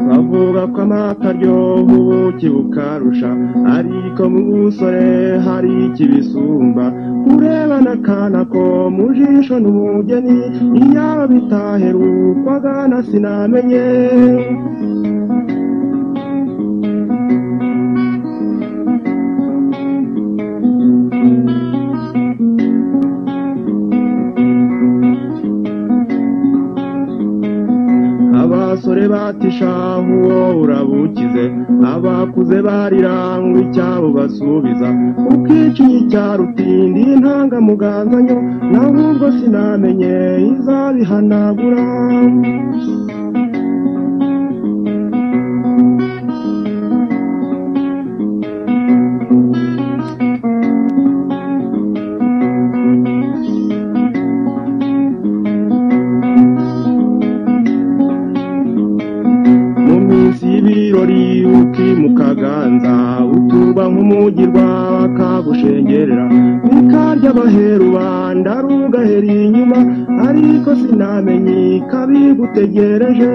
bavuga ko amata aryoha ubuki bukarusha ariko mu busore hari ikibisumba urebana akana ko mu jisho n'umugeni iyaba bitaherukwaga na sinamenye abasore batishahu uwo urabukize abakuze barira ngo icyabo basubiza ukicinye icyaro utindi intangamuganganya nawe ubwo sinamenye izabihanagura mu minsi y'ibirori ukimukaganza utuba nk'umugirwa bakagushengerera bikarya abaheru banda rugahera inyuma ariko sinamenye ikabigutegereje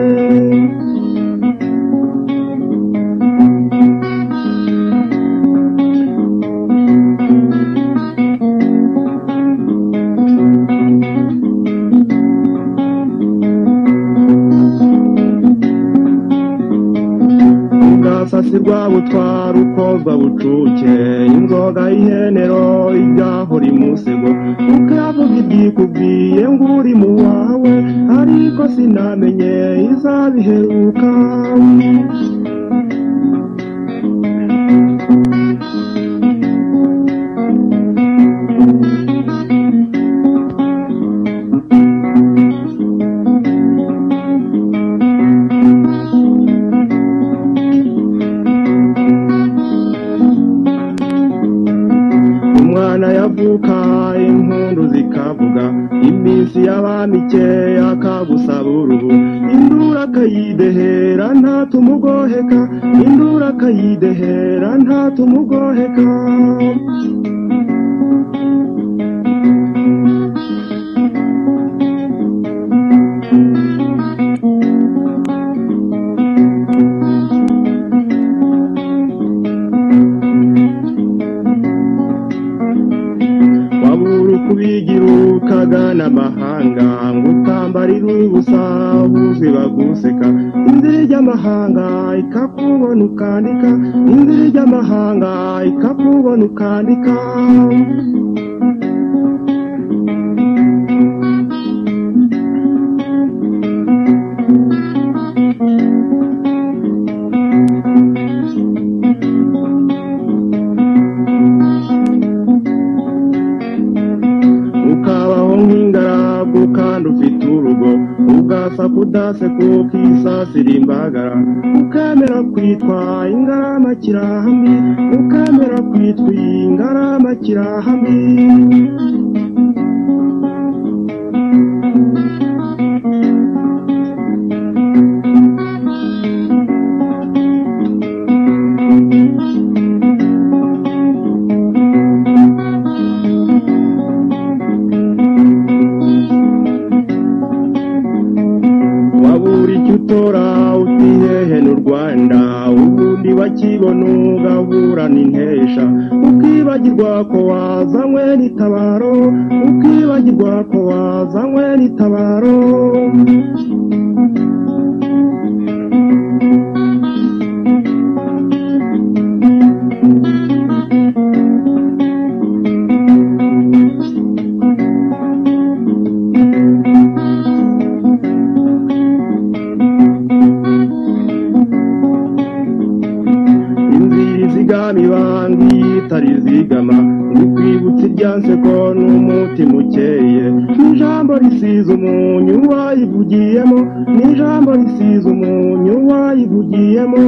ubwasasirwa butwara ukozwa bucuke inzoga y'ihenero ibyahora imusego ukavuga ibyikubwiye ngo uri mu wawe ariko sinamenye izabiheruka umwana yavuka impundu zikavuga iminsi y'abamike akagusaba uruhu indura akayidehera ntatumugoheka indura akayidehera ntatumugoheka wabura uko ubigirukaga n'amahanga ngo utambarire ubusa buzi baguseka inzira ijy'amahanga ikakubona ukandika inzira ijy'amahanga ikakubona ukandika ukabaho nk'ingaragu kandi ufite urugo ugasa kudase kuko isasira imbagara ukemera kwitwa ingarama kirahambi ukemera kwitwa ingarama kirahambi wabura icyo utora utihehe n'u rwanda ubundi bakibona ugaburana intesha ukibagirwa ko wazanywe n'itabaro ukibagirwa ko wazanywe n'itabaro inzira izigama ibanga iyitari izigama ntikwibutse irya nseko n'umutima ukeye n'ijambo risize umunyu wayivugiyemo n'ijambo risize umunyu wayivugiyemo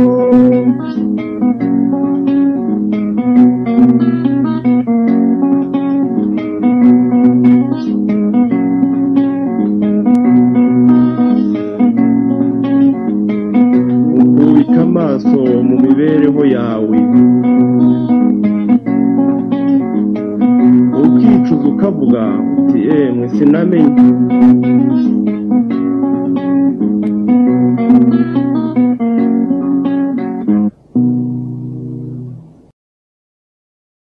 ukubika amaso mu mibereho yawe ukicuza ukavuga uti emwe sinamenye